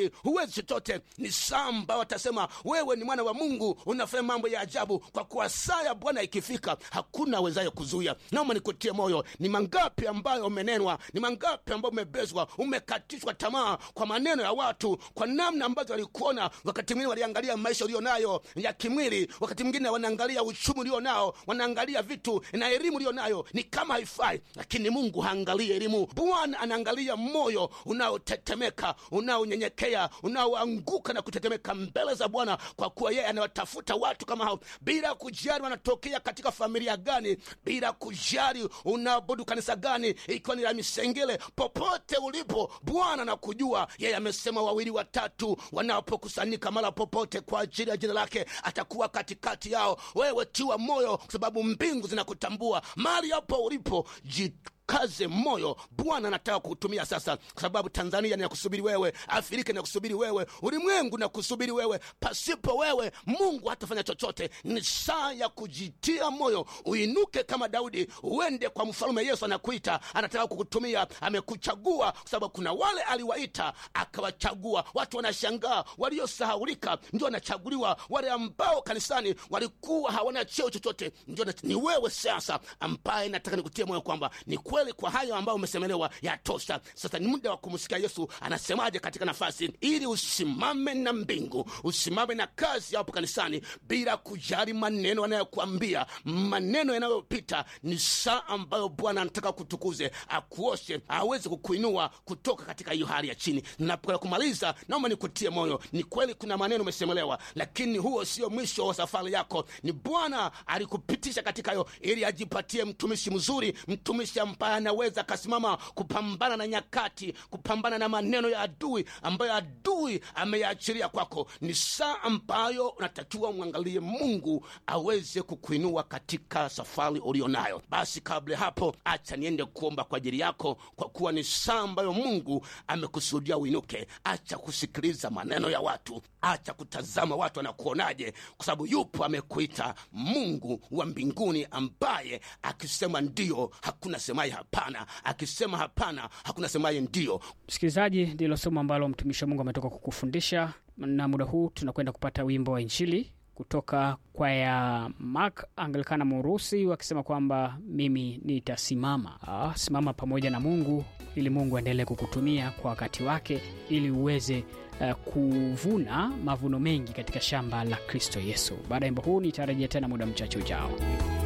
huwezi chochote ni saa ambao watasema wewe ni mwana wa mungu unafanya mambo ya ajabu kwa kuwa saa ya bwana ikifika hakuna awezaye kuzuia naoma nikutie moyo ni mangapi ambayo umenenwa ni mangapi ambayo umebezwa umekatishwa tamaa kwa maneno ya watu kwa namna ambazo walikuona wakati mwingine waliangalia maisha ulio nayo ya kimwili wakati mwingine wanaangalia uchumi ulio nao wanaangalia vitu na elimu ulio nayo ni kama haifai lakini mungu haangalii elimu bwana anaangalia moyo unaotetemeka unaonyenyekea unaoanguka na kutetemeka mbele za bwana kwa kuwa yeye anawatafuta watu kama hao bila kujali wanatokea katika familia gani bila kujali unaabudu kanisa gani ikiwa ni la misengele popote ulipo bwana nakujua yeye amesema wawili watatu wanapokusanyika mara popote kwa ajili ya jina lake atakuwa katikati yao wewe tiwa moyo kwa sababu mbingu zinakutambua mali hapo ulipo ji kaze moyo bwana anataka kutumia sasa kwa sababu tanzania ninakusubiri wewe afrika inakusubiri wewe ulimwengu nakusubiri wewe pasipo wewe mungu hatafanya chochote ni saa ya kujitia moyo uinuke kama daudi uende kwa mfalume yesu anakuita anataka kukutumia amekuchagua kwa sababu kuna wale aliwaita akawachagua watu wanashangaa waliosahaulika ndio wanachaguliwa wale ambao kanisani walikuwa hawana cheo chochote ndio na- ni wewe sasa ambaye nataka nikutie moyo kwamba ni kweli kwa hayo ambayo umesemelewa yatosha sasa ni muda wa kumsikia yesu anasemaje katika nafasi ili usimame na mbingu usimame na kazi hapo kanisani bila kujali maneno anayokuambia maneno yanayopita ni saa ambayo bwana anataka kutukuze akuoshe aweze kukuinua kutoka katika hiyo hali ya chini napokwenda kumaliza naomba nikutie moyo ni kweli kuna maneno umesemelewa lakini huo sio mwisho wa safari yako ni bwana alikupitisha katika hiyo ili ajipatie mtumishi mzuri mtumishi ambaye anaweza akasimama kupambana na nyakati kupambana na maneno ya adui ambayo adui ameyaachilia kwako ni saa ambayo unatakiwa umwangalie mungu aweze kukuinua katika safari ulio nayo basi kabla ya hapo acha niende kuomba kwa ajili yako kwa kuwa ni saa ambayo mungu amekusudia uinuke acha kusikiliza maneno ya watu acha kutazama watu wanakuonaje kwa sababu yupo amekuita mungu wa mbinguni ambaye akisema ndio hakuna semaye hapana akisema hapana hakuna semaye ndio msikilizaji ndilo somo ambalo mtumishi wa mungu ametoka kukufundisha na muda huu tunakwenda kupata wimbo wa injili kutoka kwa ya mak anglikana murusi wakisema kwamba mimi nitasimama ah, simama pamoja na mungu ili mungu aendelee kukutumia kwa wakati wake ili uweze uh, kuvuna mavuno mengi katika shamba la kristo yesu baada ya wimbo huu nitarejea tena muda mchache ujao